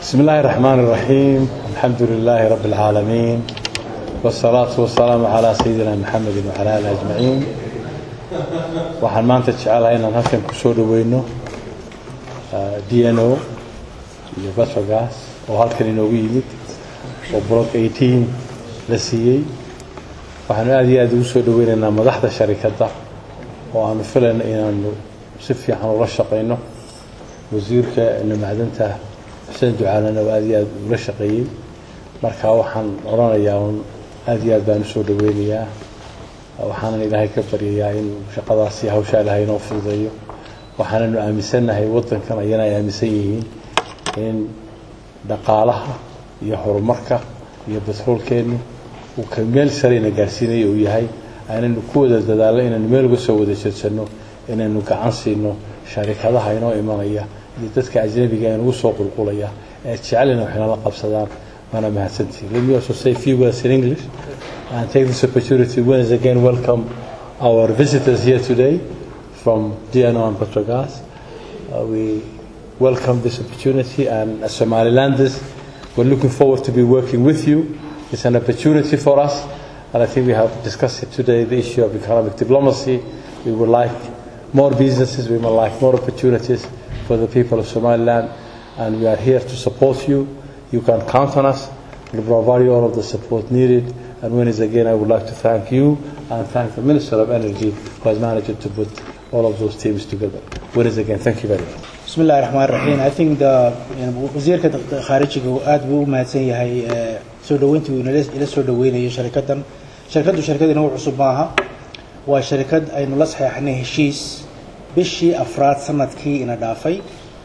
بسم الله الرحمن الرحيم الحمد لله رب العالمين والصلاة والسلام على سيدنا محمد وعلى آله أجمعين waxaan maanta jecelahay inaan halkan ku soo dhaweyno d n o iyo batrogas oo halkan inoogu yimid oo block eighteen la siiyey waxaanu aada iyo aada ugu soo dhaweynaynaa madaxda sharikadda oo aanu filayno inaanu si fiican ula shaqayno wasiirka macdanta xuseen ducaalana oo aada iyo aada ula shaqeeyey marka waxaan odhanayaa un aada iyo aad baan usoo dhaweynayaa waxaanan ilaahay ka baryayaa in shaqadaasi hawshaa ilaahay inoo fududeeyo waxaananu aaminsannahay waddankan ayana ay aaminsan yihiin in dhaqaalaha iyo horumarka iyo batroolkeennu uu ka meel sareyna gaarsiinaya uu yahay aanaynu ku wada dadaallo inaynu meel uga soo wada jeedsanno inaynu gacan siino sharikadaha inoo imanaya iyo dadka ajnabiga ee nagu soo qulqulaya ee jecelina waxayna la qabsadaan waana mahadsantihin let me also say a few words in english and take this opportunity once again welcome our visitors here today from DNO and Petrogas. Uh, we welcome this opportunity and as Somalilanders, we're looking forward to be working with you. It's an opportunity for us and I think we have discussed it today, the issue of economic diplomacy. We would like more businesses, we would like more opportunities for the people of Somaliland and we are here to support you. You can count on us. We'll provide you all of the support needed and once again, I would like to thank you and thank the Minister of Energy who has managed to put all of those teams together. Once again, thank you very much. بسم الله الرحمن الرحيم I think the wasiirka khaarijiga uu aad buu u mahadsan yahay soo dhaweyntii uu ila soo dhaweynayo sharikadan sharikaddu sharikad inagu cusub maaha waa sharikad aynu la saxeexnay heshiis bishii afraad sanadkii ina dhaafay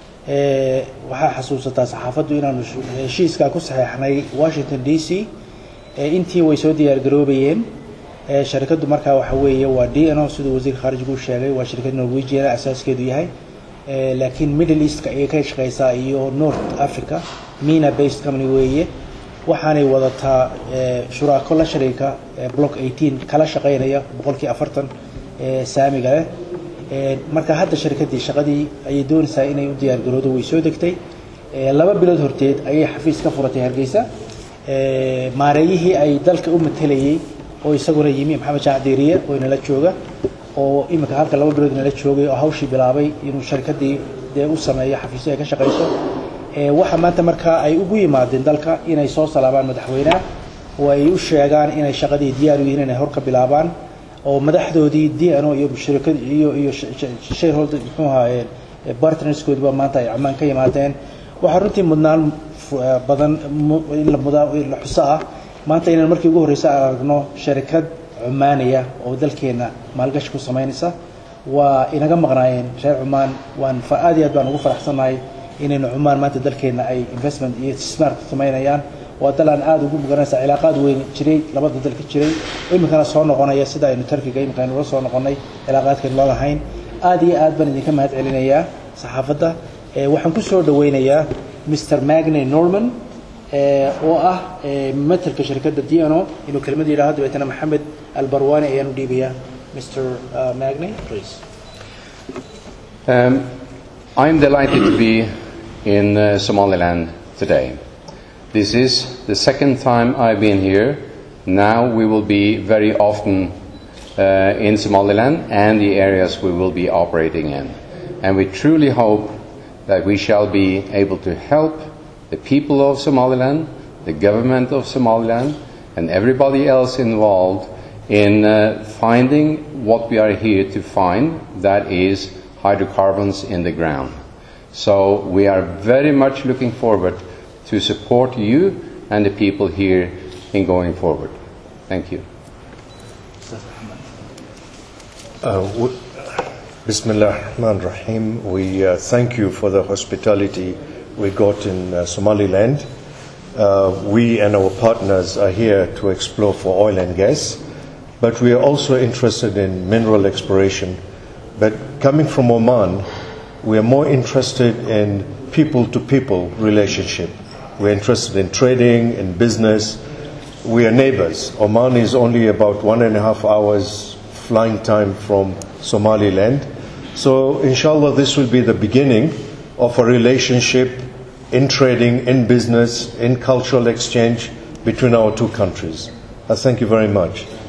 waxaa xasuusataa saxaafaddu inaanu heshiiskaa ku saxeexnay washington d c intii way soo diyaargaroobayeen sharikaddu markaa waxa weeye waa d n o siduu wasiirka khaarijigu u sheegay waa shirkad norwegiana asaaskeedu yahay laakiin middle eastka ayay ka shaqeysaa iyo north africa mina based company weeye waxaanay wadataa shuraako la shariika block eighteen kala shaqeynaya boqolkii afartan saamiga leh marka hadda sharikaddii shaqadii ayay doonaysaa inay u diyaargaroodo way soo degtay laba bilood horteed ayay xafiis ka furatay hargeysa maareeyihii ay dalka u matelayey oo isaguna yimi maxamed jacdiiriye oo inala jooga oo iminka halka laba bilood inala joogay oo hawshii bilaabay inuu sharikaddii dee u sameeyo xafiisyo ay ka shaqayso waxa maanta markaa ay ugu yimaadeen dalka inay soo salaabaan madaxweynaha oo ay u sheegaan inay shaqadii diyaar u yihiin inay hor ka bilaabaan oo madaxdoodii d n o iyo shirikad iyo iyo shareholder muxuu ahaa partnerskoodiba maanta ay camaan ka yimaadeen waxaa runtii mudnaan badan in la mudaa la xuso ah maanta inaan markii ugu horreysa aan aragno sharikad cumaaniya oo dalkeenna maalgashi ku samaynaysa waa inaga maqnaayeen reer cumaan waan aad iyo aad baan ugu faraxsannahay inaynu cumaan maanta dalkeenna ay investment iyo istismaar ku samaynayaan waa dal aan aada ugu muganaysa cilaaqaad weyn jiray labada dalka jiray oo iminkana soo noqonaya sida aynu tarkiga iminka aynu la soo noqonnay cilaaqaadkaynu la lahayn aad iyo aad baan idinka mahad celinayaa saxaafadda waxaan ku soo dhaweynayaa mr magne norman oo ah matelka shirkadda d n o inuu kelmad yidhaahdo dabeetana maxamed albarwani ayaan u dhiibayaa mr magne please Um, I'm delighted to be in uh, Somaliland today. This is the second time I've been here. Now we will be very often uh, in Somaliland and the areas we will be operating in. And we truly hope that we shall be able to help the people of Somaliland, the government of Somaliland, and everybody else involved in uh, finding what we are here to find that is hydrocarbons in the ground. So we are very much looking forward to support you and the people here in going forward. Thank you. Uh, Bismillah ar-Rahman rahim We uh, thank you for the hospitality we got in uh, Somaliland. Uh, we and our partners are here to explore for oil and gas, but we are also interested in mineral exploration. But coming from Oman, we are more interested in people to people relationship. We're interested in trading, in business. We are neighbors. Oman is only about one and a half hours flying time from Somaliland. So, inshallah, this will be the beginning of a relationship in trading, in business, in cultural exchange between our two countries. I thank you very much.